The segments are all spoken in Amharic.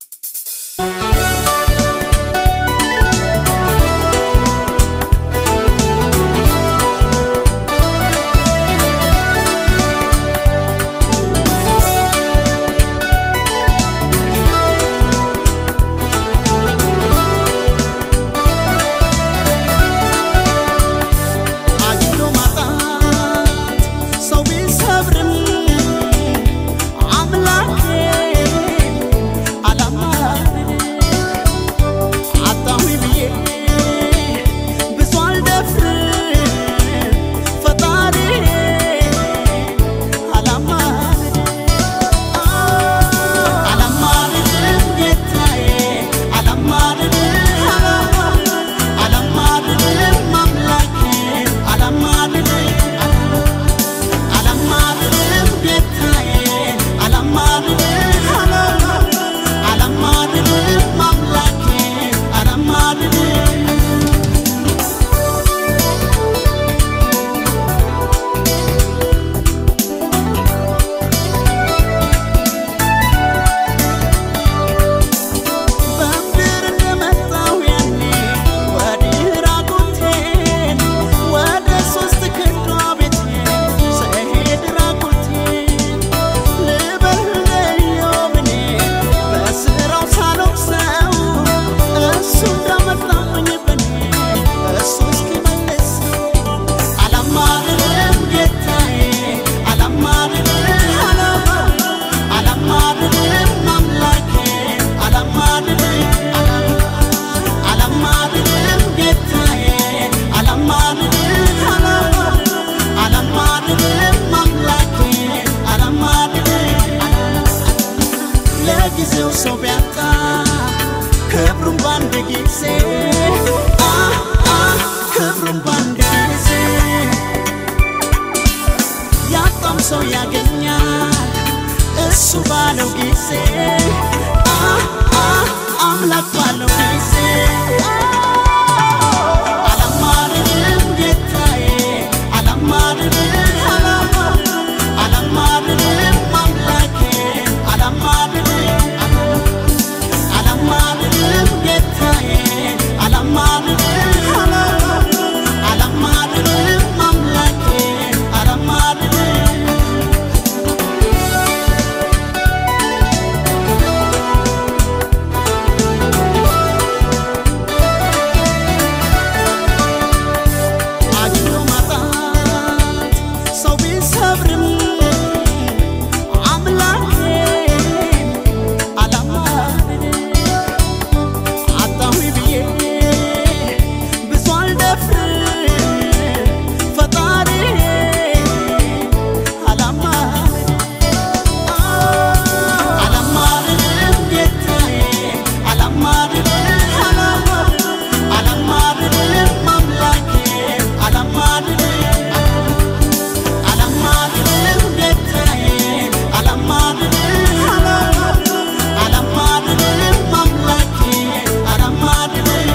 አግኝቶ ማጣት ሰው ቢሰብርም አምላኬ አላማረኝ። አጣሁኝ ብዬ ብዙ አልደፍርም ፈጣሪዬ አላማረኝ። አላማረኝም ጌታዬ አላማረኝም አላማረኝም አምላኬ አላማረኝም አላማረኝም ጌታዬ አላማረኝም አላማረኝም አምላኬ አላማረኝም በምድር እንደመጣሁ ያኔ ወዲህ ራቁቴን ወደ ሶስት ክንዷ ቤቴን ስሄድ ራቁቴን ልበል ለኢዮብ እኔ በስራው ሳልወቅሰው እሱ እንዳመጣብኝ በኔ እሱ እስኪመልሰው አላማርርም ጌታዬ አላማርርም አላማርርም አምላኬ አላማርርም አላማርርም ጌታዬ አላማርርም አላማርርም አምላኬ አላማርርም ለጊዜው ሰው ቢያጣ ክብሩን ባንድ ጊዜ አ አ ክብሩን ባንድ ጊዜ ያጣም ሰው ያገኛል እሱ ባለው ጊዜ አ አ አምላክ ባለው ጊዜ አላማርርም ጌታዬ አላማርርም አላማርርም አምላኬ አላማርርም አላማርርም ጌታዬ አላማርርም አላማርርም አምላኬ አላማርርም አግኝቶ ማጣት ሰው ቢሰብርም አምላኬ አላማረኝ። አጣሁኝ ብዬ ብዙ አልደፍርም ፈጣሪዬ አላማረኝ። አላማርርም ጌታዬ አላማርርም አላማርርም አምላኬ አላማርርም አላማርርም ጌታዬ አላማርርም አላማርርም አምላኬ አላማርርም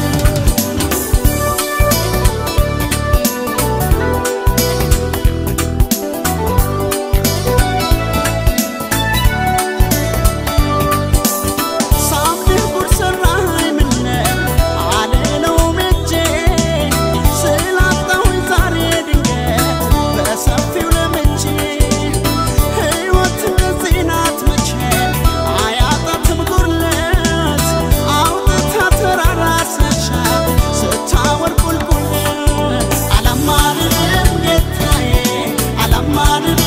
ሳምንህ ጉድ ሰራኸኝ ምነው አልለውም እጄ ስላጣሁኝ ዛሬ ድንገት በሰፊው ለምጄ ሕይወት እንደዚህ ናት መቼም አያጣትም ጉድለት አውጥታ ተራራ ስትሻት ስታወር ቁልቁለት አላማርርም ጌታዬ አላማርርም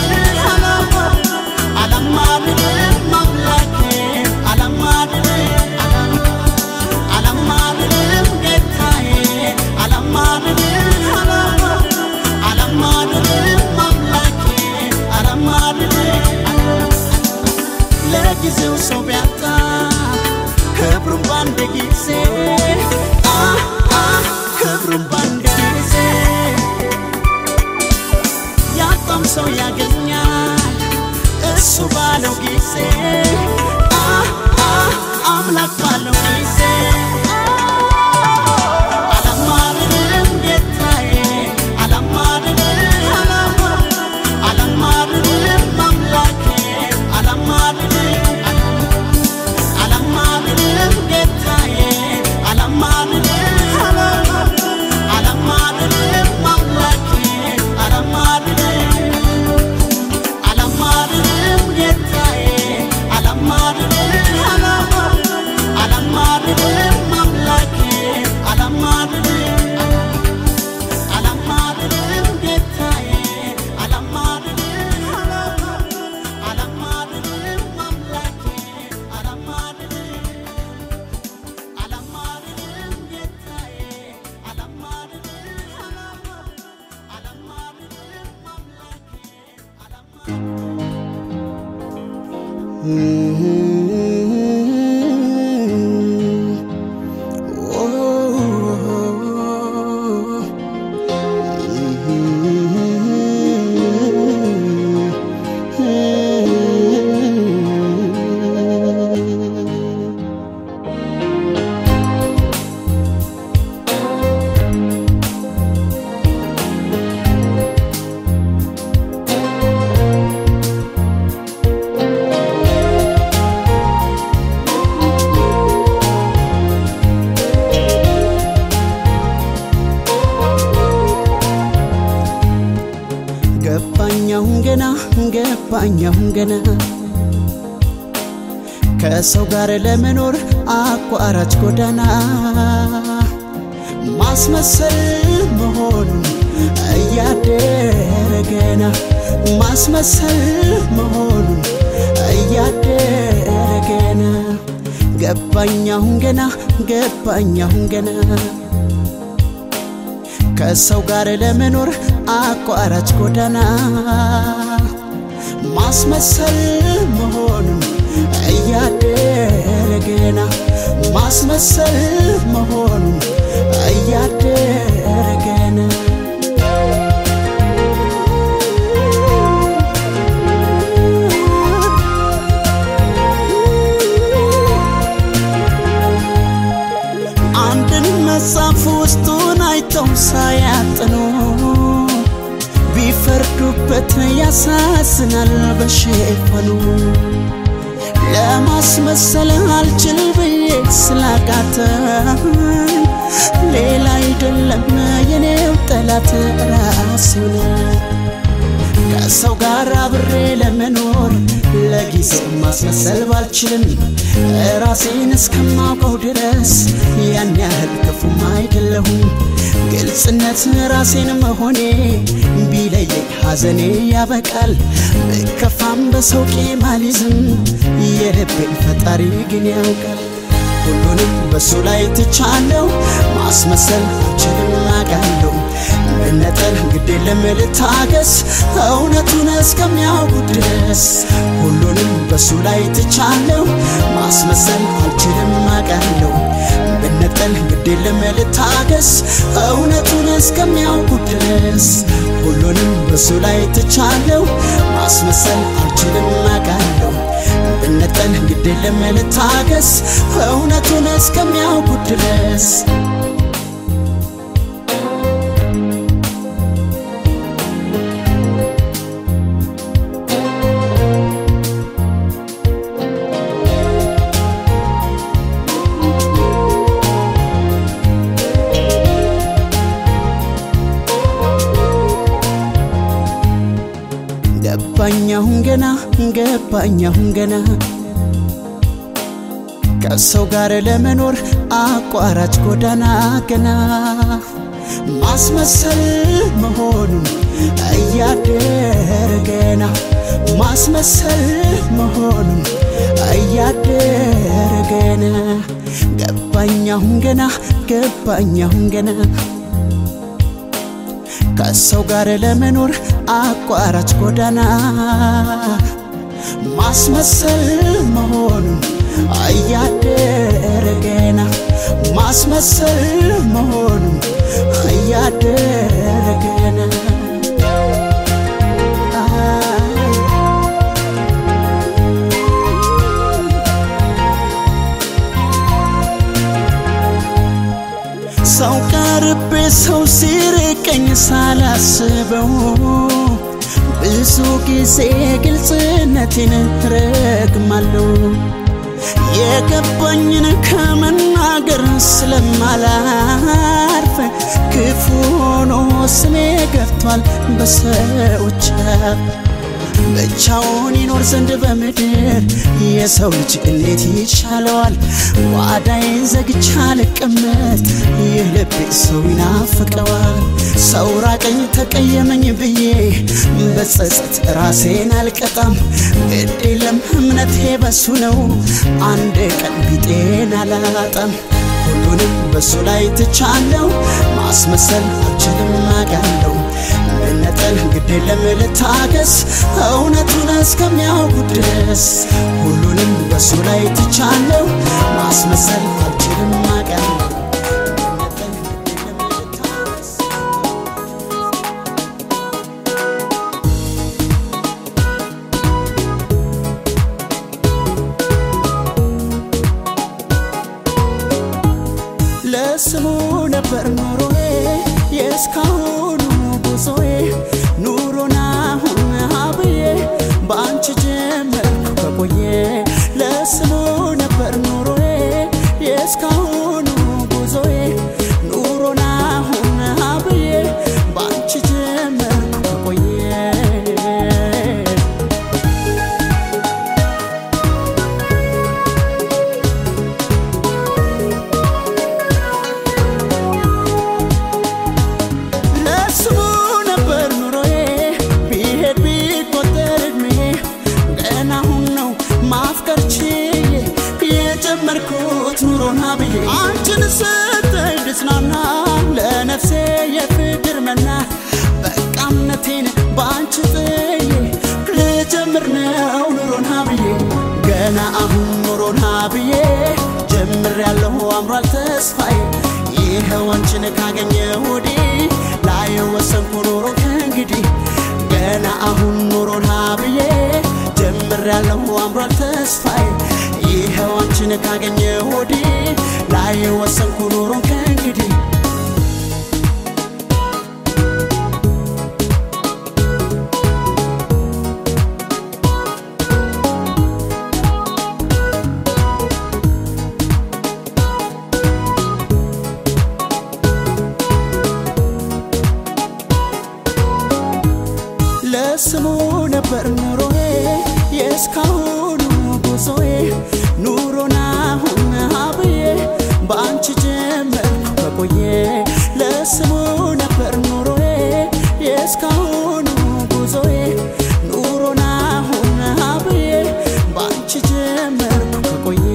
አላማርርም አምላኬ አላማርርም አላማርርም ጌታዬ አላማርርም አላማርርም አምላኬ አላማርርም ለጊዜው ሰው ቢያጣ ክብሩን ባንድ ጊዜ አ አ ክብሩን ባንድ ጊዜ ያጣም ሰው ያገኛል እሱ ባለው ጊዜ አ አ አምላክ ባለው ጊዜ አላማርርም ጌታዬ አላማርርም አላማርርም አምላኬ አላማርርም ገባኝ አሁን ገና ከሰው ጋር ለመኖር አቋራጭ ጎዳና ማስመሰል መሆኑን እያደረ ገና ማስመሰል መሆኑን እያደረ ገና ገባኝ አሁን ገና ገባኝ አሁን ገና ከሰው ጋር ለመኖር አቋራጭ ጎዳና ማስመሰል መሆኑን እያደረ ገና ማስመሰል መሆኑን እያደረ ገና አንድን መጽሐፍ ውስጡን አይተው ሳያጥኑ ቢፈርዱበት ያሳዝናል በሽፈኑ ለማስመሰል አልችል ብዬ ስላቃተኝ ሌላ አይደለም የኔው ጠላት ራሴው ነው። ከሰው ጋር አብሬ ለመኖር ለጊዜው ማስመሰል ባልችልም ራሴን እስከማውቀው ድረስ ያን ያህል ክፉም አይደለሁም። ግልጽነት ራሴን መሆኔ ቢለየኝ ሐዘኔ ያበቃል። ብከፋም በሰው ቂም አልይዝም፣ የልቤን ፈጣሪ ግን ያውቃል። ሁሉንም በሱ ላይ ትቻለው፣ ማስመሰል አልችልም አውቃለሁ። መነጠል ግድ የለም ልታገስ፣ እውነቱን እስከሚያውቁ ድረስ ሁሉንም በሱ ላይ ትቻለው፣ ማስመሰል አልችልም አውቃለሁ። መነጠል ግድ የለም ልታገስ፣ እውነቱን እስከሚያውቁ ድረስ ሁሉንም በሱ ላይ ትቻለው፣ ማስመሰል አልችልም አውቃለሁ። ብነጠል ግድ የለም ልታገስ፣ እውነቱን እስከሚያውቁ ድረስ ገባኝ አሁን ገና ገባኝ አሁን ገና ከሰው ጋር ለመኖር አቋራጭ ጎዳና ገና ማስመሰል መሆኑን እያደረ ገና ማስመሰል መሆኑን እያደረ ገና ገባኝ አሁን ገና ገባኝ አሁን ገና ከሰው ጋር ለመኖር አቋራጭ ጎዳና ማስመሰል መሆኑን እያደረ ገና ማስመሰል መሆኑን እያደረ ገና ሰው ቀርቤ ሰው ሲርቀኝ ሳላስበው ብዙ ጊዜ ግልጽነቴን ረግማለሁ። የገባኝን ከመናገር ስለማላርፍ ክፉ ሆኖ ስሜ ገብቷል በሰዎች አፍ። ብቻውን ይኖር ዘንድ በምድር የሰው ልጅ እንዴት ይቻለዋል? ጓዳዬን ዘግቻ ልቀመጥ ይህ ልቤ ሰው ይናፍቀዋል። ሰው ራቀኝ ተቀየመኝ ብዬ በጸጸት ራሴን አልቀጣም። ግድ የለም እምነቴ በሱ ነው፣ አንድ ቀን ቢጤን አላጣም። ሁሉንም በሱ ላይ ትቻለው፣ ማስመሰል አልችልም አውቃለሁ። መነጠል ግድ የለም ልታገስ፣ እውነቱን እስከሚያውቁ ድረስ ሁሉንም በሱ ላይ ትቻለው፣ ማስመሰል አልችልም አውቃለሁ። መነጠል ግድ የለም ልታገስ ለስሙ ነበር ኑሮዬ የእስካሁኑ ጉዞዬ ኑሮን አሁን አብዬ በአንቺ ጀመርኩ ከቆየ ለስሙ ነበር ኑሮዬ የእስካሁኑ ጉዞዬ ኑሮን አሁን አብዬ በአንቺ ጀመርኩ ከቆየ የጀመርኩት ኑሮና ብዬ አንቺን ስትይ ልጽናና ለነፍሴ የፍቅር መና በቃ እምነቴን በአንቺ ጥዬ ልጀምር ነው ኑሮና ብዬ ገና አሁን ኑሮና ብዬ ጀምር ያለሁ አምሯል ተስፋዬ ይኸው አንቺን ካገኘ ወዲህ ላይ ወሰንኩ ኑሮ ከእንግዲህ ገና አሁን ኑሮና ብዬ ጀምር ያለሁ አምሯል ተስፋዬ ይኸው አንቺን ካገኘ ወዲህ ላይ ወሰንኩ ኑሮ ከእንግዲህ ለስሙ ነበር ኑሮዬ የእስካሁኑ ጉዞዬ ኑሮና ሁን ሀብዬ በአንቺ ጀመርኩ በቆየ ለስሙ ነበር ኑሮዬ የእስካሁኑ ጉዞዬ ኑሮና ሁን ሀብዬ በአንቺ ጀመርኩ በቆየ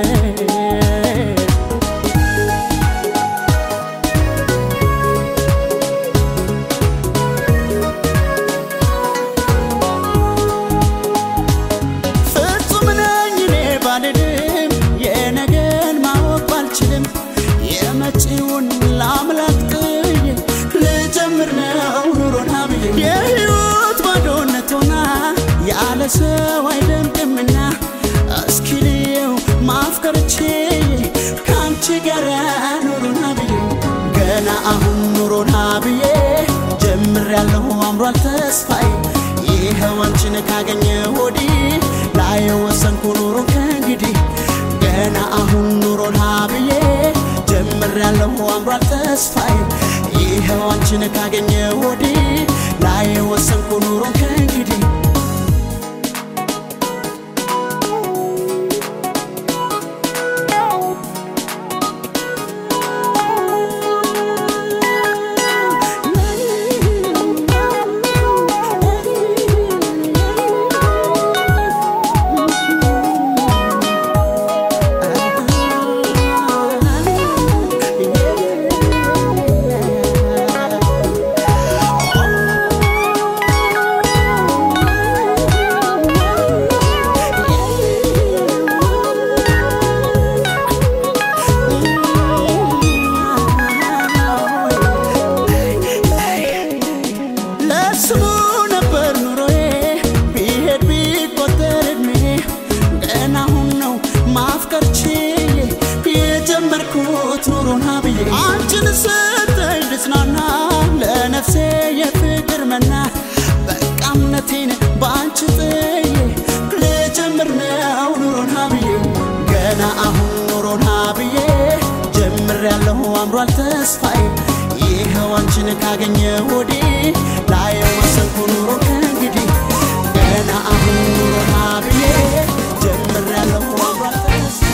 ፍጹም ነኝ እኔ ባልልም የነገን ማወቅ ባልችልም የመጪውን ለአምላክ ጥዬ ልጀምር ነው ኑሮና ብዬ የሕይወት ባዶነት ሆና ያለ ሰው አይደምቅምና እስኪ ልየው ማፍቀር ችዬ ከአንቺ ጋር ኑሮና ብዬ ገና አሁን ኑሮና ብዬ ጀምር ያለሁ አምሯል ተስፋዬ ይኸው አንቺን ካገኘ ወዲህ ላይ ወሰንኩ ኑሮ ከእንግዲህ ገና አሁን ኑሮና ብዬ ጀምር ያለሁ አምሯል ተስፋዬ ይኸው አንቺን ካገኘ ወዲህ ላይ ወሰንኩ ኑሮ ከእንግዲህ ለስሙ ነበር ኑሮዬ ቢሄድ ቢቆጠር እድሜ ገና አሁን ነው ማፍቀር ችዬ የጀመርኩት ኑሮና ብዬ አንቺን ስትይ ልጽናና ለነፍሴ የፍቅር መና በቃ እምነቴን በአንቺ ጥዬ ልጀምር ነው ኑሮና ብዬ ገና አሁን ኑሮና ብዬ ጀምር ያለሁ አምሯል ተስፋዬ ይኸው አንቺን ካገኘ ወዲህ ላይ ወሰንኩ ኑሮ ከእንግዲህ ገና አሁን ኑሮና ብዬ ጀምር ያለሁ አምሯል ተስፋዬ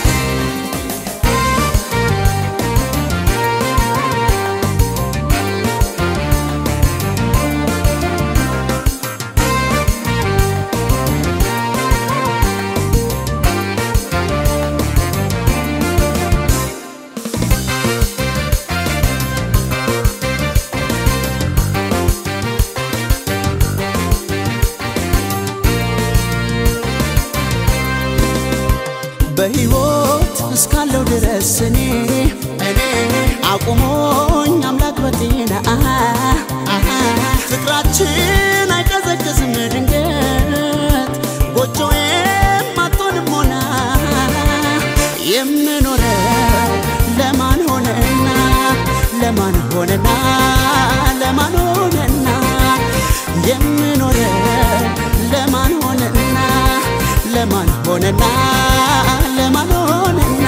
በሕይወት እስካለው ድረስ እኔ እኔ አቁሞኝ አምላክ በጤና አሃ፣ አሃ፣ ፍቅራችን አይቀዘቅዝም ድንገት ጎጆዬም አትሆንም ሆና የምኖረው ለማን ሆነና ለማን ሆነና ለማን ሆነና የምኖረው ለማን ሆነና ለማን ሆነና ለማን ሆነና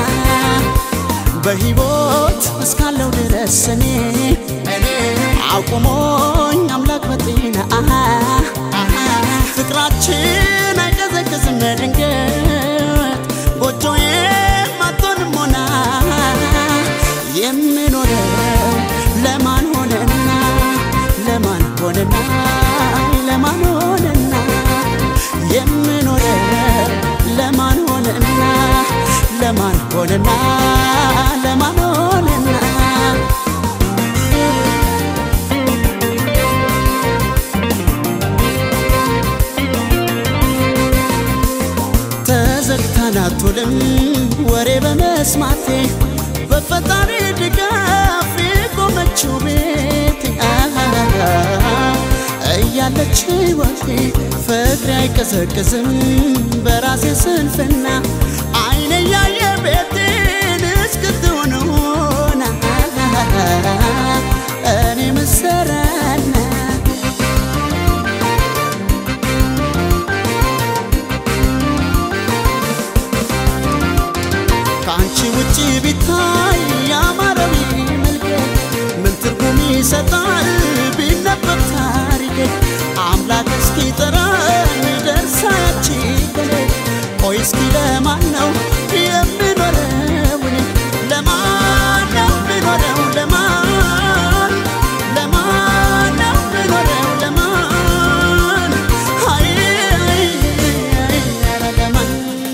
በሕይወት እስካለው ድረስ እኔ እኔ አቁሞኝ አምላክ በጤና አሃ፣ አሃ፣ ፍቅራችን አይቀዘቅዝም ድንገት ጎጆዬም አትሆንም ሆና የምኖረው ለማን ሆነና ለማን ሆነና ለማን ሆነና የምኖረው ለማን ሆነና ለማን ሆነ ሆነና ለማን ሆነና ተዘግታን አትውልም ወሬ በመስማቴ በፈጣሪ ድጋፍ የቆመችው ቤቴ እያለች ሕይወቴ ፍቅሬ አይቀዘቅዝም በራሴ ስንፍና አይነ ያየ ቤቴን እስክትሆን ሆና እኔ ምሰራና ከአንቺ ውጭ ቢታይ ያማረው መልክ ምን ትርጉም ይሰጣል ቢነበብ ታሪክ አምላክ እስኪ ጠራኝ ደርሳ ያቺ ቀን ቆይ እስኪ ለማን ነው የምኖረው እኔ? ለማን ነው የምኖረው ለማን ለማን ነው የምኖረው ለማን አይ አይ አይ ኧረ ለማን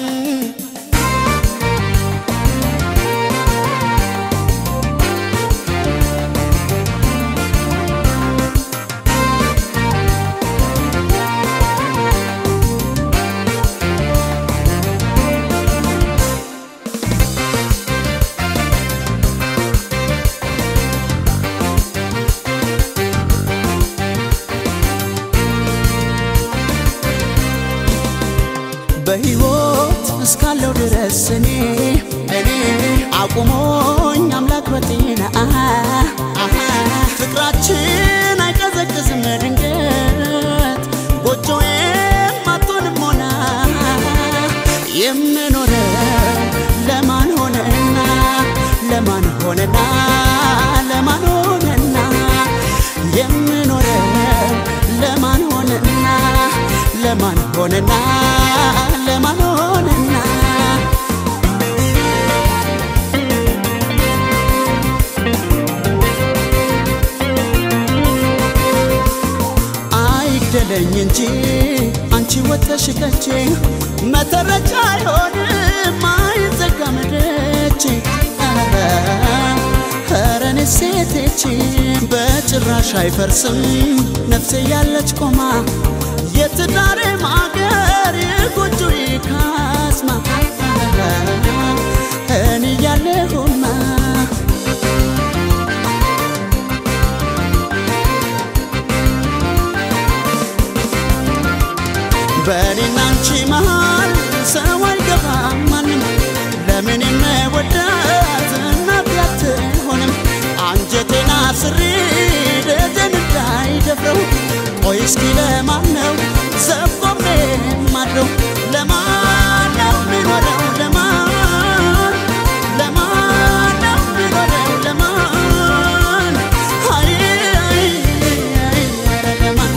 በሕይወት እስካለው ድረስ እኔ እኔ አቁሞኝ አምላክ በጤና አሃ፣ አሃ፣ ፍቅራችን አይቀዘቅዝም ድንገት ጎጆዬም አትሆንም ሆና የምኖረው ለማን ሆነና ለማን ሆነና ለማን ሆነና የምኖረው ለማን ሆነና ለማን ሆነና ለማን ሆነና አይግደለኝ እንጂ አንቺ ወተሽ ከቼ መተረቻ አይሆንም አይዘጋም ደጄ ኧረ እኔ ሴቴቼ በጭራሽ አይፈርስም ነፍሴ ያለች ቆማ የትዳሬ ማገር የጎጆ ካስማ እኔ ያለሁማ በእኔና አንቺ መሃል ሰው አይገባም ማንም ለምን የምወዳት እናቴ አትሆንም አንጀቴን አስሬ ደጀን እንዳይደፍረው ቆይ እስኪ ለማን ነው ዘቆሜ ማድረው ለማን ነው የሚኖረው ለማን ለማን ነው የሚኖረው ለማን አይ አይ አይ ኧረ ለማን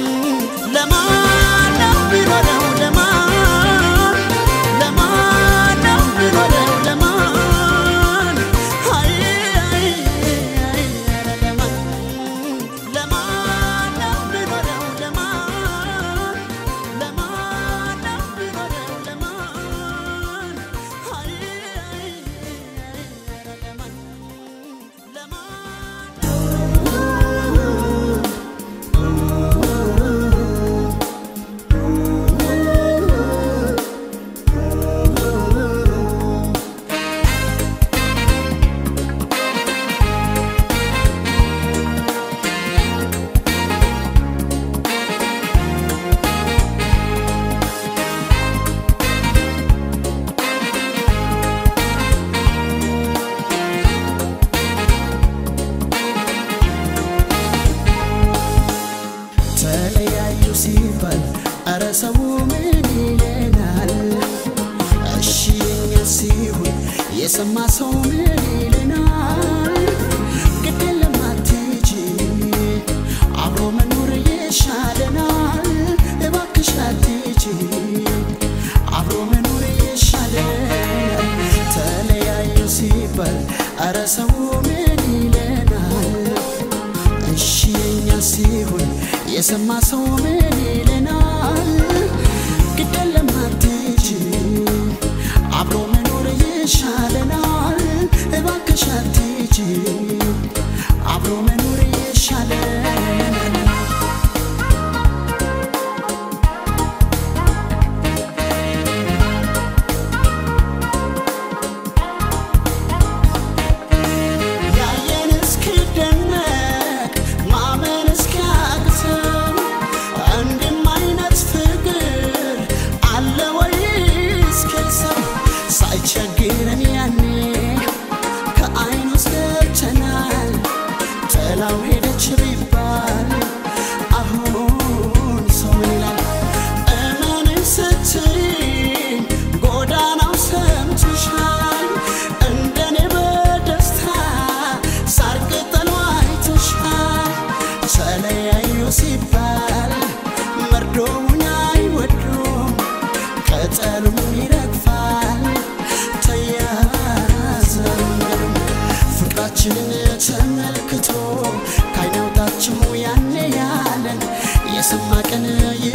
ለማን ነው የሚኖረው ለማን ለማን ነው የሚኖረው ለማን አይ አይ አይ ኧረ ለማን ለማን ነው የሚኖረው ለማን ለማን ነው የሚኖረው ለማን አይ አይ አይ ኧረ ለማን ለማን ተለያዩ ሲባል አረ ሰው ምን ይለናል? እሺ የኛ ሲሆን የሰማ ሰው ምን ይለናል? ግድ የለም አትሂጂ፣ አብሮ መኖር ይሻለናል። እባክሽ አትሂጂ፣ አብሮ መኖር ይሻለናል። ተለያዩ ሲባል አረ ሰው ምን ይለናል? እሺ የኛ ሲሆን የሰማ ሰው ምን ይለናል? ግድ የለም አትሂጂ፣ አብሮ መኖር ይሻለናል።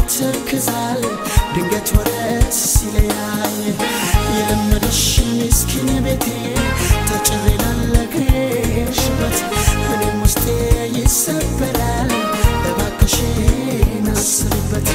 ይተክዛል ድንገት ወረት ሲለያይ የለመደሽ ምስኪን ቤቴ ተጭሬ ላለግሽበት እኔም ውስጤ ይሰበራል እባክሽን አስብበት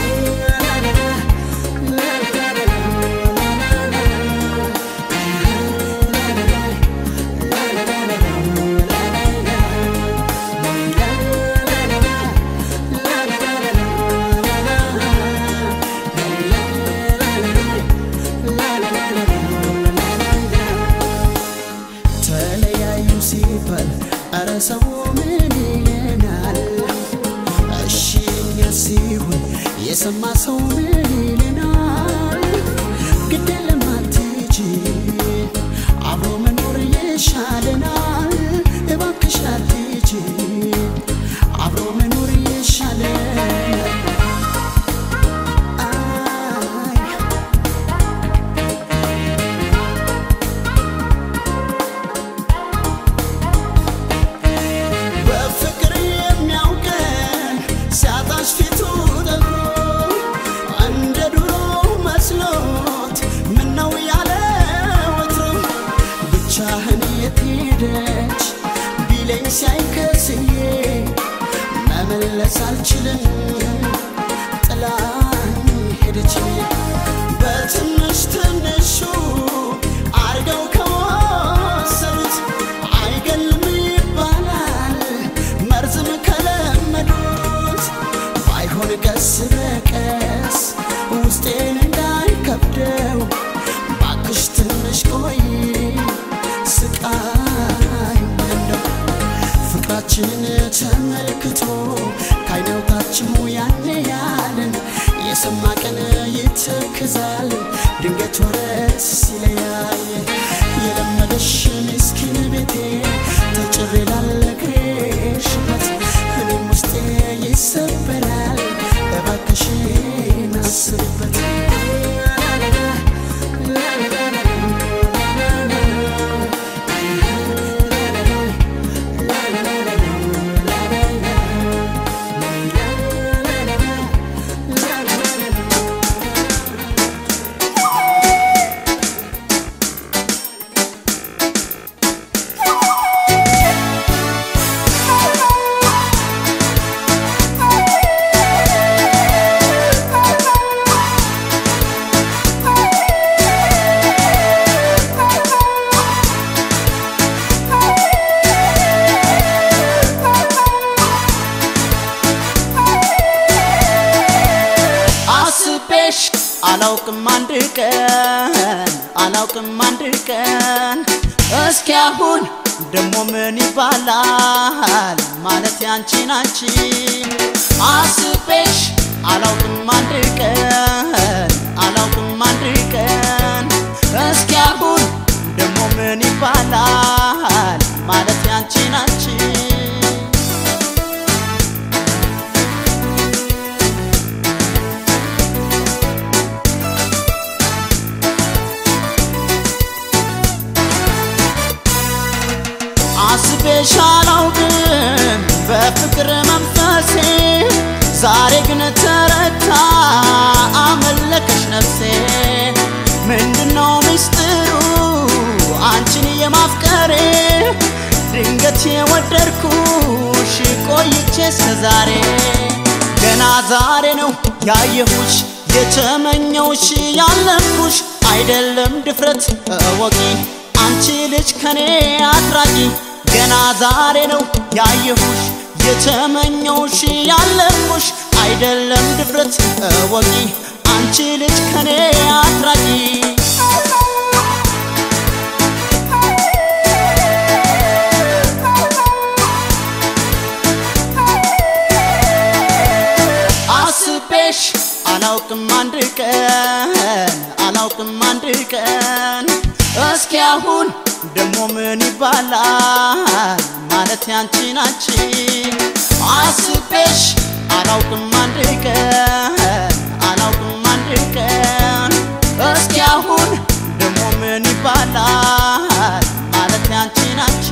ተለያዩ ሲባል አረ ሰው ምን ይለናል? እሺ የኛ ሲሆን የሰማ ሰው ምን ይለናል? ግድ የለም አትሂጂ፣ አብሮ መኖር ይሻለናል። እባክሽ አትሂጂ፣ አብሮ መኖር ይሻለናል። አይ በፍቅር የሚያውቀን ሲያጣሽ ፊቱ ጠቁሮ እንደ ድሮ መስሎት ምነው ያለ ወትሮ ብቻህን የት ሄደች ቢለኝ ሲያይከስዬ መመለስ አልችልም ጥላኝ ሄደች በትንሽ ትንሹ አርገው ከወሰዱት አይገልም ይባላል መርዝም ከለመዱት ባይሆን ቀስ በቀስ ውስጤን እንዳይከብደው ባክሽ ትንሽ ቆይ ስቃይ እንደው ፍቅራችንን ተመልክቶ ካይነውታችሙ ያኔ ያለን የሰማ ቀን ይተክዛል ድንገት ወረት ሲለያይ የለመደሽ ምስኪን ቤቴ ተጭሬ ላለግሽበት እኔም ውስጤ ይሰበራል እባክሽን አስብበት አስቤሽ አላውቅም አንድ ቀን አላውቅም አንድ ቀን እስኪ አሁን ደሞ ምን ይባላል ማለት ያንቺን አንቺ አስቤሽ አላውቅም አንድ ቀን አላውቅም አንድ ቀን እስኪ አሁን ደሞ ምን ይባላል ማለት ያንቺን አንቺ አስቤሽ አላውቅም በፍቅር መንፈሴ ዛሬ ግን ተረታ አመለከሽ ነፍሴ ምንድነው ምስጢሩ አንቺን የማፍቀሬ ድንገት የወደድኩሽ ቆይቼ እስከዛሬ ገና ዛሬ ነው ያየሁሽ የተመኘውሽ ያለምኩሽ አይደለም ድፍረት እወቂ አንቺ ልጅ ከኔ አትራቂ ገና ዛሬ ነው ያየሁሽ የተመኘውሽ ያለምኩሽ አይደለም ድፍረት እወቂ አንቺ ልጅ ከኔ አትራቂ አስቤሽ አላውቅም አንድ ቀን አላውቅም አንድ ቀን እስኪ አሁን ደሞ ምን ይባላል ማለት ያንቺን አንቺ አስቤሽ አላውቅም አንድ ቀን አላውቅም አንድ ቀን እስኪ አሁን ደሞ ምን ይባላል ማለት ያንቺን አንቺ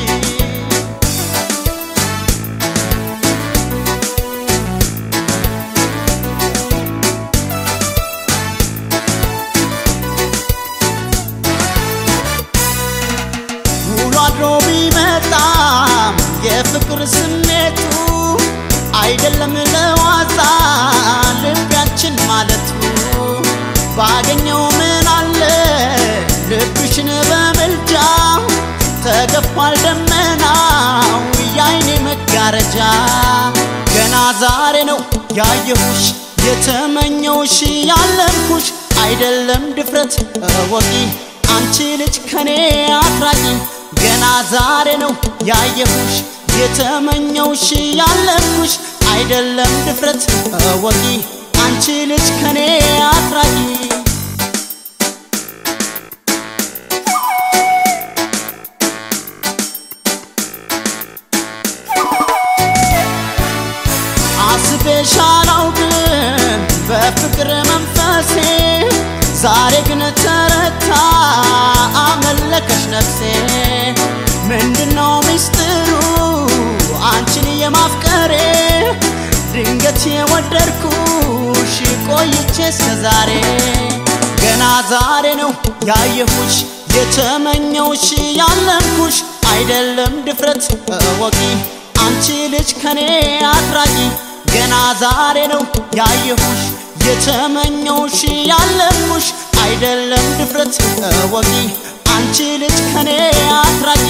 አድሮ ቢመጣም የፍቅር ስሜቱ አይደለም ለዋዛ ልቢያችን ማለቱ ባገኘው ምን አለ ልብሽን በምልጃ ተገፏል ደመናው የአይኔ መጋረጃ ገና ዛሬ ነው ያየሁሽ የተመኘውሽ ያለምኩሽ አይደለም ድፍረት እወቂ አንቺ ልጅ ከኔ አትራቂ ገና ዛሬ ነው ያየሁሽ የተመኘውሽ ያለምኩሽ አይደለም ድፍረት እወቂ አንቺ ልጅ ከኔ አትራቂ አስቤሽ አላውቅም በፍቅር መንፈሴ ዛሬ ግን ተረታ አመለከሽ ነፍሴ ምንድነው ሚስጥሩ አንቺን የማፍቀሬ ድንገት የወደድኩሽ ቆይቼ እስከዛሬ ገና ዛሬ ነው ያየሁሽ የተመኘውሽ ያለምኩሽ አይደለም ድፍረት እወቂ አንቺ ልጅ ከኔ አትራቂ ገና ዛሬ ነው ያየሁሽ የተመኘውሽ ያለምኩሽ አይደለም ድፍረት እወቂ አንቺ ልጅ ከኔ አትራቂ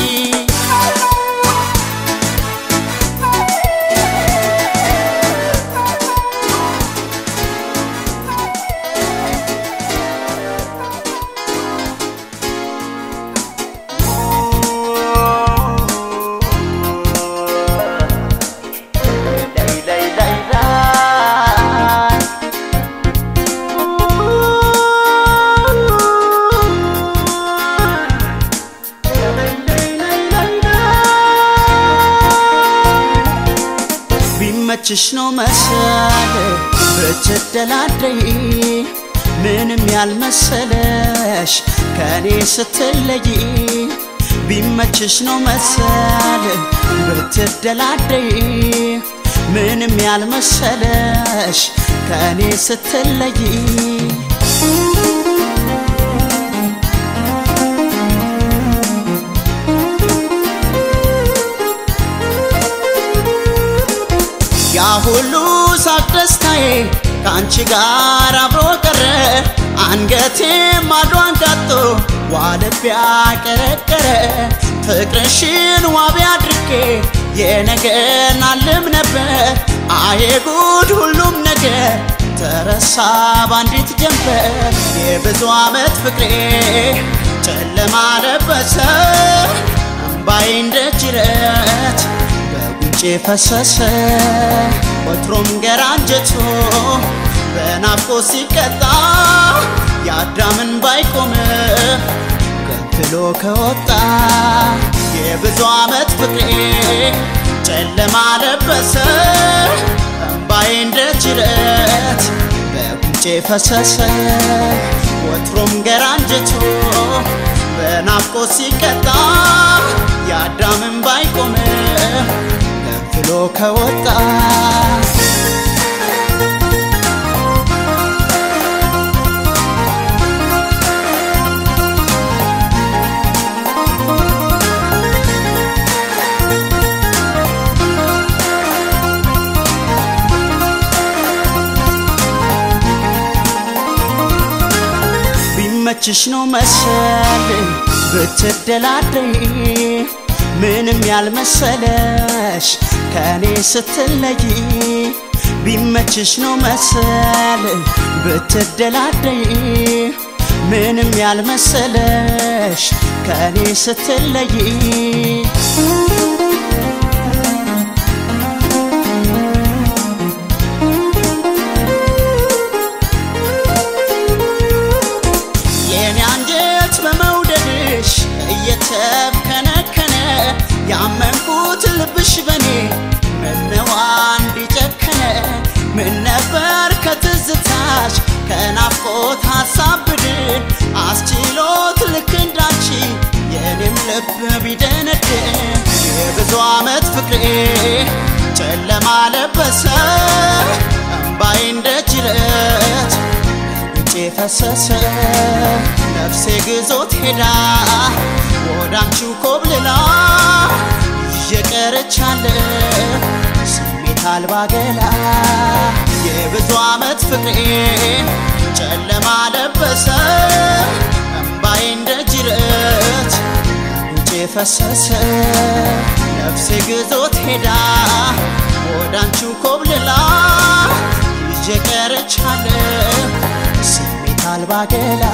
ቢመችሽ ነው መሰል ብትደላደይ ምንም ያልመሰለሽ ከኔ ስትለይ ቢመችሽ ነው መሰል ብትደላደይ ምንም ያልመሰለሽ ከኔ ስትለይ ያ ሁሉ ሳቅ ደስታዬ ከአንቺ ጋር አብሮ ቀረ አንገቴ ማዶ አንጋጦ ዋልቢያ ቀረቀረ ፍቅርሽን ዋቢ አድርጌ የነገን አልም ነበር አዬ ጉድ ሁሉም ነገር ተረሳ ባንዲት ጀንበር የብዙ ዓመት ፍቅሬ ጨለማ ለበሰ እምባዬ እንደ ጅረት በጉንጬ ፈሰሰ ወትሮም ገራ አንጀቶ በናፍቆ ሲቀጣ የአዳምን ባይቆም ገንፍሎ ከወጣ የብዙ ዓመት ፍቅሬ ጨለማ ለበሰ እምባዬ እንደ ጅረት በጉንጬ ፈሰሰ ወትሮም ገራ አንጀቶ በናፍቆ ሲቀጣ የአዳምን ባይቆም ገንፍሎ ከወጣ ቢመችሽ ነው መሰል ብትደላደይ ምንም ያልመሰለሽ ከኔ ስትለይ ቢመችሽ ነው መሰል ብትደላደይ ምንም ያልመሰለሽ ከኔ ስትለይ የኔ አንጀት በመውደድሽ እየተብከነከነ ያመንኩት ልብሽ በኔ ምነዋ እንዲጨከነ ምን ነበር ከትዝታሽ ከናፍቆት ሀሳብ ብድን አስችሎት ልክ እንዳንቺ የኔም ልብ ቢደነድን የብዙ ዓመት ፍቅሬ ጨለማ ለበሰ እምባዬ እንደ ጅረት ጉንጬ ፈሰሰ ነፍሴ ግዞት ሄዳ ወዳንቺው ኮብልላ እየቀረቻለሁ ስሜት አልባ ገላ የብዙ ዓመት ፍቅሬ ጨለማ ለበሰ እምባዬ እንደ ጅረት ጉንጬ ፈሰሰ ነፍሴ ግዞት ሄዳ ወዳንቺው ኮብልላ እየቀረቻለሁ ስሜት አልባ ገላ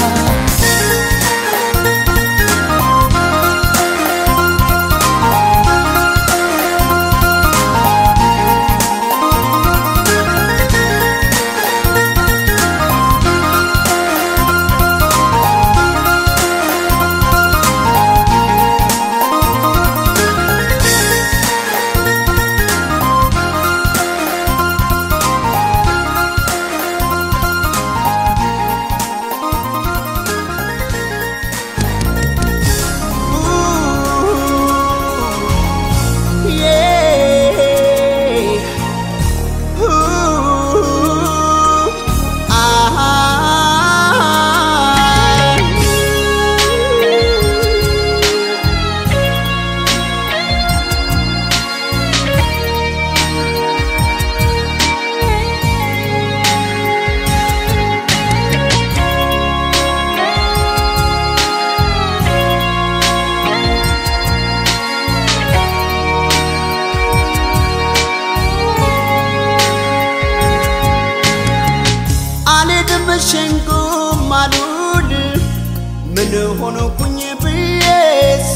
አልሄድም ሸንጎም አሉል ምን ሆንኩኝ ብዬስ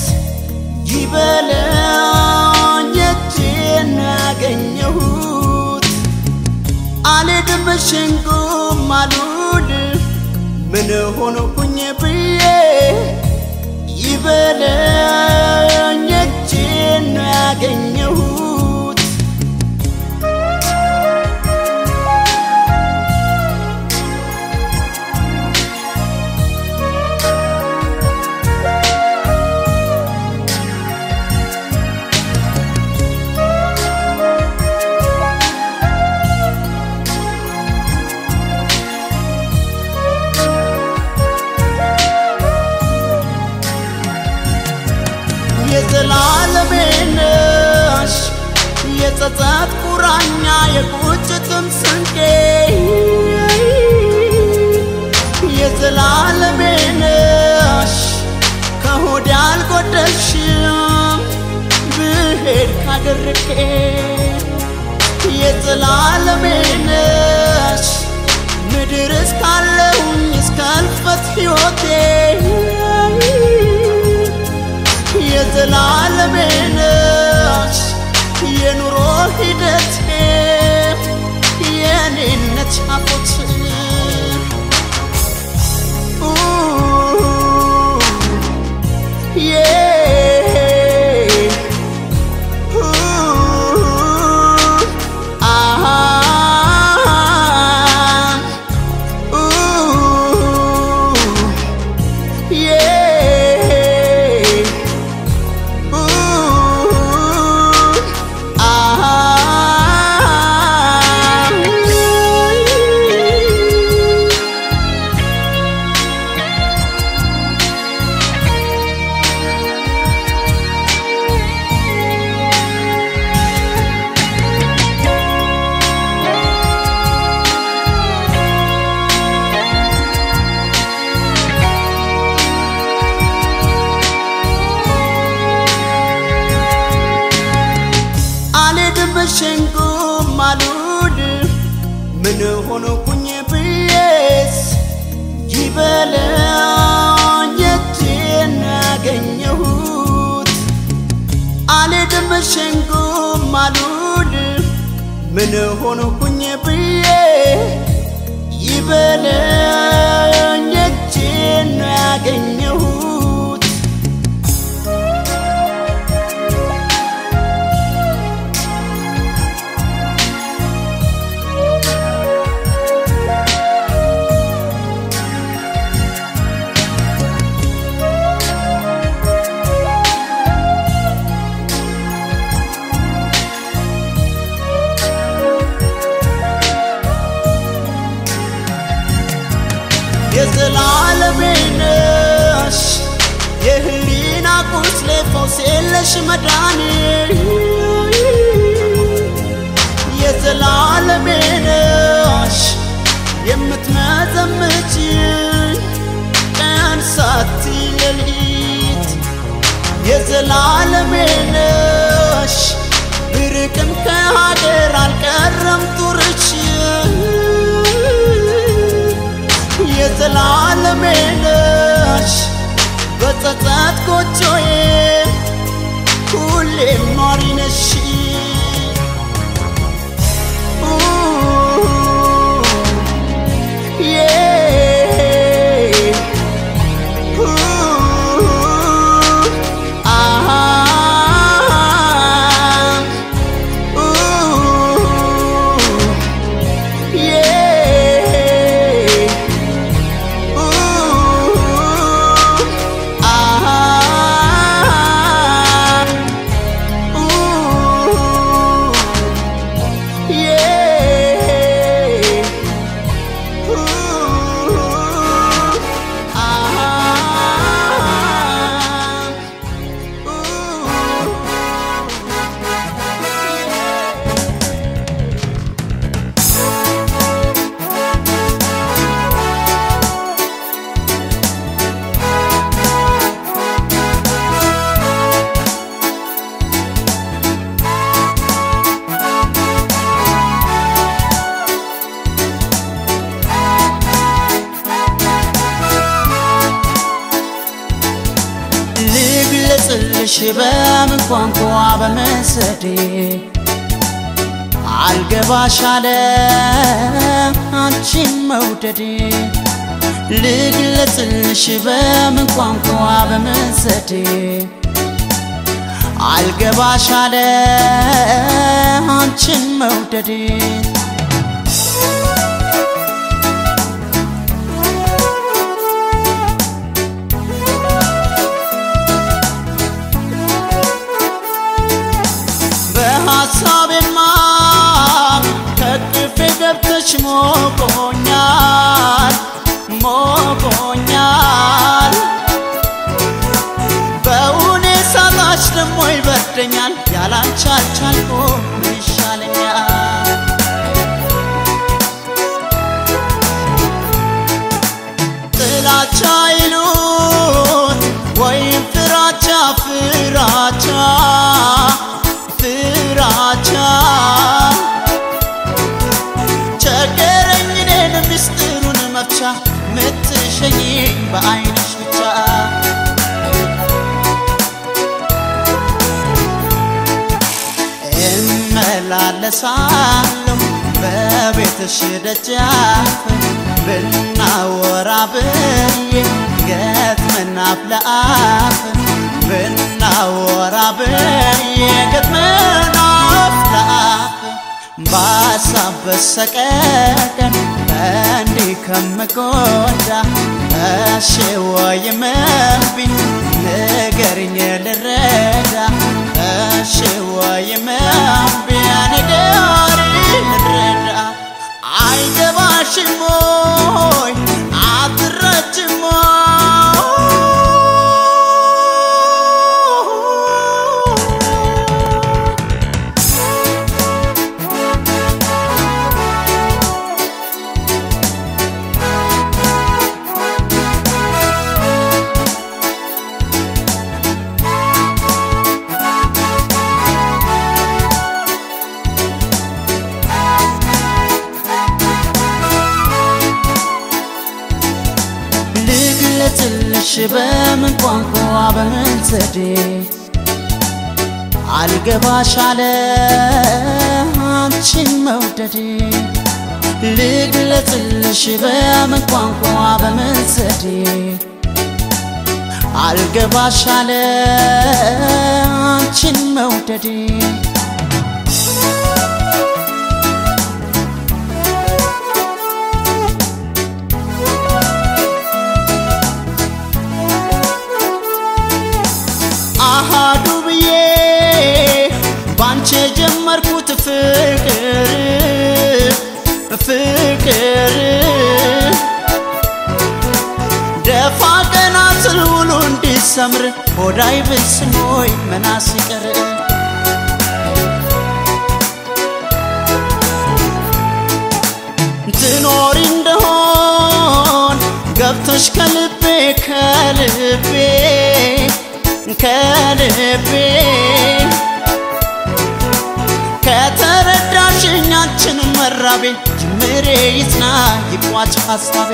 ይበለኝ እጄን ያገኘሁት አልሄድም ሸንጎም አሉል ምን ሆንኩኝ ብዬ ይበለኝ እጄን ያገኘሁት የዘላለሜ ነሽ የጸጸት ቁራኛ የቁጭትም ስንቄ የዘላለሜ ነሽ ከሆድ አልጎደልሽም ብሄድ ካደርቄ የዘላለሜ ነሽ ምድር እስካለሁኝ እስከ እልፈት ሕይወቴ የዘላለሜ ነሽ የኑሮ ሂደቴ የኔነት ሀቦት አልሄድም ሸንጎም አሉል ምን ሆንኩኝ ብዬስ ይበለኝ እጄን ያገኘሁት አልሄድም ሸንጎም አሉል ምን ሆንኩኝ ብዬ ይበለኝ እጄን ያገኘሁት የዘላለሜ ነሽ የለሽ መዳኔ የዘላለሜ ነሽ የምትመዘምች ቀን ሳትይ ሌሊት የዘላለሜ ነሽ ብርቅም ከሀገር አልቀረም ጡርች የዘላለሜ ነሽ በጸጸት ጎጆዬ ሁሌም ኗሪ ነሽ ልግለጽልሽ በምን ቋንቋ በመሰዴ አልገባሽ አለ አንቺን መውደዴ ልግለጽልሽ በምን ቋንቋ በመሰዴ አልገባሽ አለ አንቺን መውደዴ በሐሳቤማ ከቅፌ ገብተሽ ሞቆኛል ሞቆኛል በውኔ ሳላች ደሞ ይበርደኛል ያላንቺ አልቻልኩም ምን ይሻለኛል ጥላቻ ይሉት ወይም ፍራቻ ፍራቻ ፍራቻ ቸገረኝ እኔን ምስጢሩን መፍቻ ምትሸኝኝ በአይንሽ ብቻ እመላለሳለሁ በቤትሽ ደጃፍ ብናወራ ብዬ ገጥመን አፍ ለአፍ ብናወራ ብዬ ገጥመን አፍ ለአፍ በሀሳብ በሰቀቀን እንዲህ ከምጎዳ እሺ ወይም እምቢ ንገሪኝ ልረዳ እሺ ወይም እምቢ ንገሪኝ ልረዳ አይገባሽም ወይ አትረጅም ልግለጽልሽ በምን ቋንቋ በምን ዘዴ አልገባሽ አለ አንቺን መውደዴ ልግለጽልሽ በምን ቋንቋ በምን ዘዴ አልገባሽ አለ አንቺን መውደዴ አሃዱ ብዬ ባንቺ የጀመርኩት ፍቅር ፍቅር ደፋ ቀና ስል ውሎ እንዲሰ ሲሰምር ሆዳይ ብስኖይ መናስ ይቀር ትኖሪ እንደሆን ገብተሽ ከልቤ ከልቤ ከልቤ ከተረዳሽኛችን መራቤ ጅምሬ ይጽና ይቋጭ ሐሳቤ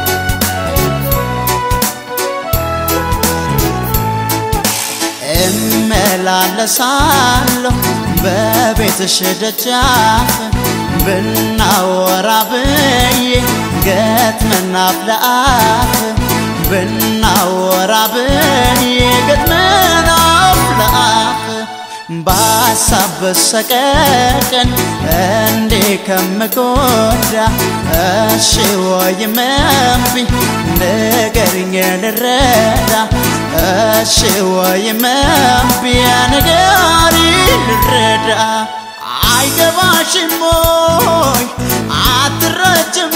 እመላለሳለሁ በቤትሽ ደጃፍ ብናወራ ብዬ ገጥመን አፍ ለአፍ ብናወራ ብዬ ገጥመን አፍ ለአፍ በሀሳብ በሰቀቀን እንዴ ከምጎዳ እሺ ወይም እምቢ ንገሪኝ ልረዳ እሺ ወይም እምቢ ንገሪ ልረዳ አይገባሽም ሞይ አትረጅም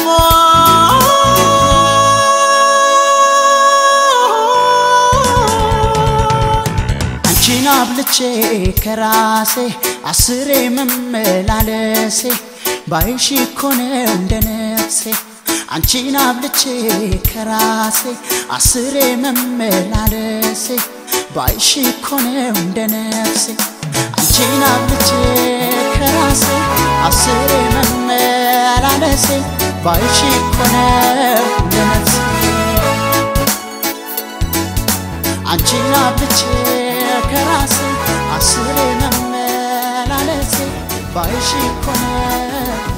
አንቺን አብልቼ ከራሴ አስሬ መመላለሴ ባይሽ እኮ ነው እንደ ነፍሴ አንቺን አብልቼ ከራሴ አስሬ መመላለሴ ባይሽ እኮ ነው እንደ ነፍሴ አንቺን አብልቼ ከራሴ አስሬ መመላለሴ ባይሽ እኮ ነው እንደ ነፍሴ አንቺን አብልቼ ከራሴ አስሬ መመላለሴ ባይሽ እኮ ነው